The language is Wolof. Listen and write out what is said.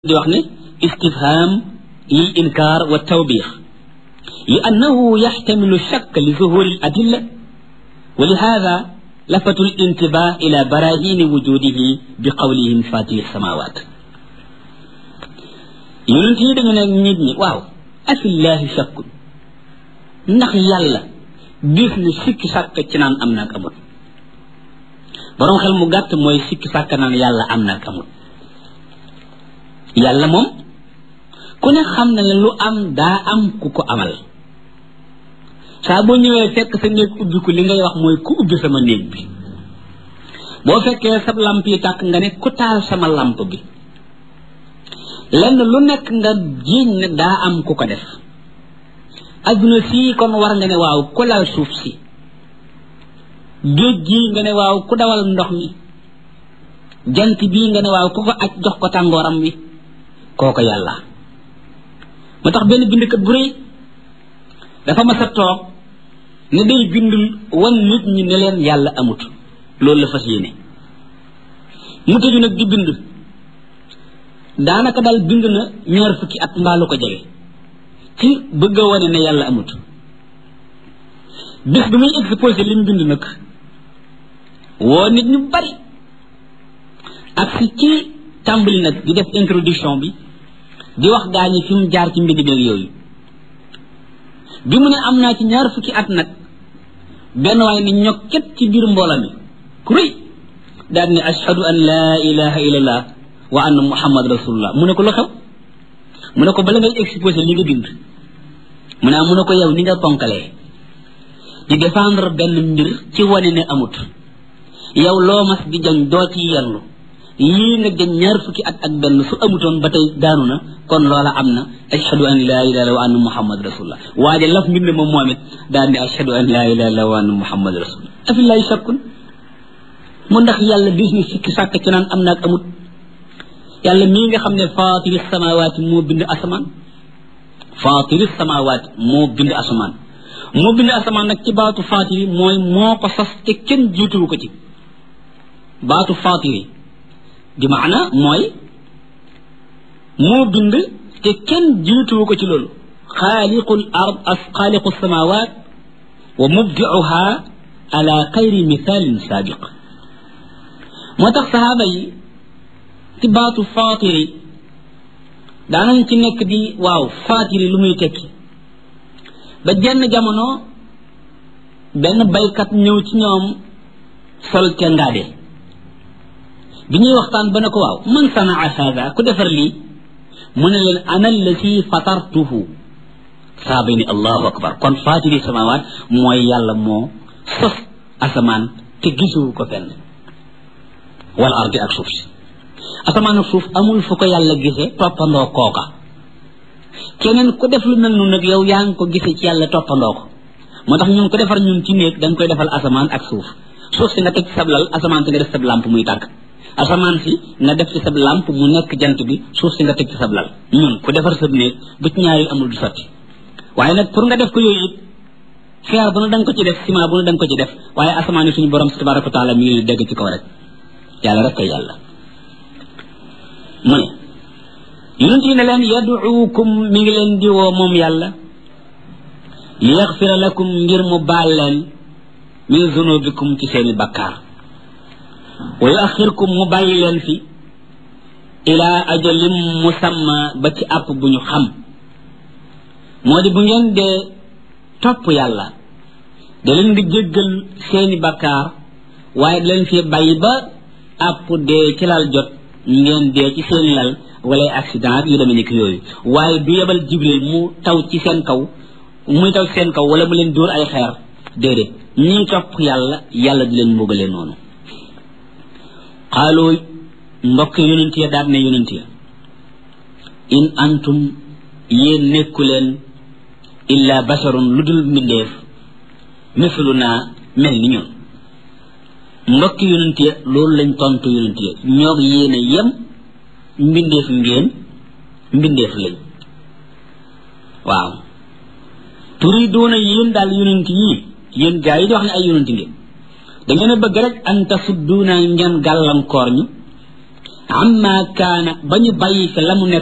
di wax ne istifham lil inkar wa tawbix li annahu yaxtamilu shakk li zuhuri al adilla wa li hada lafatu l intibah ila barahini wujudihi bi qawlihim fatiri samawat yonent yi dañu ne nit ñi waaw afillahi shakkun ndax yàlla gis na sikki sàkk ci naan am naak amul boroom xel mu gàtt mooy sikki sàkk naan yàlla am naak amul yàlla moom ku ne xam na ne lu am daa am ku ko amal saa boo ñëwee fekk sa néeg ubbi ko li ngay wax mooy ku ubbi sama néeg bi boo fekkee sa lamp yi tàkk nga ne ku taal sama lamp bi lenn lu nekk nga jiiñ ne daa am ku ko def adduna sii kon war nga ne waaw ku lal suuf si géej gii nga ne waaw ku dawal ndox mi jant bii nga ne waaw ku ko aj jox ko tàngooram wi kooko yàlla moo tax benn bindkat bu rëy dafa mas a toog ne day bind wan nit ñi ne leen yàlla amut loolu la fas yéene mu tëju nag di bind daanaka daal bind na ñaar fukki at mbaalu ko jege ci bëgg a wane ne yàlla amut bis bi muy exposé li mu bind nag woo nit ñu bari ak si ci tàmbali nag di def introduction bi di wax gaa ñi fi mu jaar ci mbind beeg yooyu bi mu ne am naa ci ñaar fukki at nag benn waaye ni ñokket ci biir mboola mi ku rëy daal ne ashhadu an laa ilaha illallah wa anna muhammad rasulullah mu ne ko lu xew mu ne ko bala ngay exposé li nga bind mu ne mu ne ko yow ni nga ponkalee di défendre benn mbir ci wane ne amut yow loo mas di jañ doo ci yerlu lii nga jëm ñaar fukki at ak benn su amutoon ba tey daanu na kon loola am na ashhadu an laa ilaha illa wa anna muhammad rasulullah waaye laf mbind ma moom it daal ne ashhadu an laa ilaha illa wa anna muhammad rasulullah afillahi shakkun mu ndax yàlla bis ni sikki sàkk ci naan am naag amut yàlla mii nga xam ne faatiri samawaati moo bind asamaan faatiri samawaati moo bind asamaan moo bind asamaan nag ci baatu faatiri mooy moo ko sas te kenn jiituwu ko ci baatu faatiri di maana mooy moo bind te kenn jiituwu ko ci loolu xaaliqul ard as xaaliqu samawat wa mubdiuha ala xayri mithalin saabiq moo tax sahaaba yi ci baatu faatiri daanañ ci nekk di waaw faatiri lu muy tekki ba jenn jamono benn baykat ñëw ci ñoom sol ca ngaade bi ñuy waxtaan ba ne ko waaw man sanaa hada ku defar lii mu ne leen ana allati fatartuhu saaba ni allahu akbar kon faatiri samawaat mooy yàlla moo sos asamaan te gisuwu ko fenn wal ardi ak suuf si asamaan ak suuf amul fu ko yàlla gisee toppandoo kooka keneen ku def lu mel noonu nag yow yaa ngi ko gisee ci yàlla toppandoo ko moo tax ñun ko defar ñun ci néeg da nga koy defal asamaan ak suuf suuf si nga teg ci sab lal asamaan si nga def sab lamp muy tàkk asamaan si nga def ci sab lamp mu nekk jant bi suuf si nga teg ci sab lal ñun ku defar sab néeg bu ci ñaari amul du sotti waaye nag pour nga def ko yooyu it feer bu na da nga ko ci def ciment bu na da nga ko ci def waaye asamaan yi suñu borom si tabaraka wa taala mi ngi leen dégg ci kaw rek yàlla rek koy yàlla mu ne yonent yi ne leen yaduukum mi ngi leen di woo moom yàlla li yaxfira lakum ngir mu baal leen min zunubikum ci seeni bakkaar wa yuaxirkum mu bàyyi leen fi ilaa ajalim musamma ba ci àpp bu ñu xam moo di bu ngeen dee topp yàlla da leen di jéggal seeni bakkaar waaye da leen fi bàyyi ba àpp dee ci lal jot ngeen dee ci seeni lal wala accident yu demee nekk yooyu waaye du yebal jibril mu taw ci seen kaw muy taw ci seen kaw wala mu leen dóor ay xeer déedéet ñi topp yàlla yàlla di leen mbugalee noonu xaaloo mbokk yonent ya daat ne yonent ya in antum yéen nekku leen illa basharun lu dul mbindeef mislu naa mel ni ñun mbokk yonent ya loolu lañ tontu yonent ya ñoo yéen a yem mbindeef ngeen mbindeef lañ waaw turiduuna yéen daal yonent yii yéen gaa yi di wax ne ay yonent ngeen da ngeen a bëgg rek an tasudduuna ngeen gàllankoor ñu amma kaana ba ñu bàyyi fi la mu nekk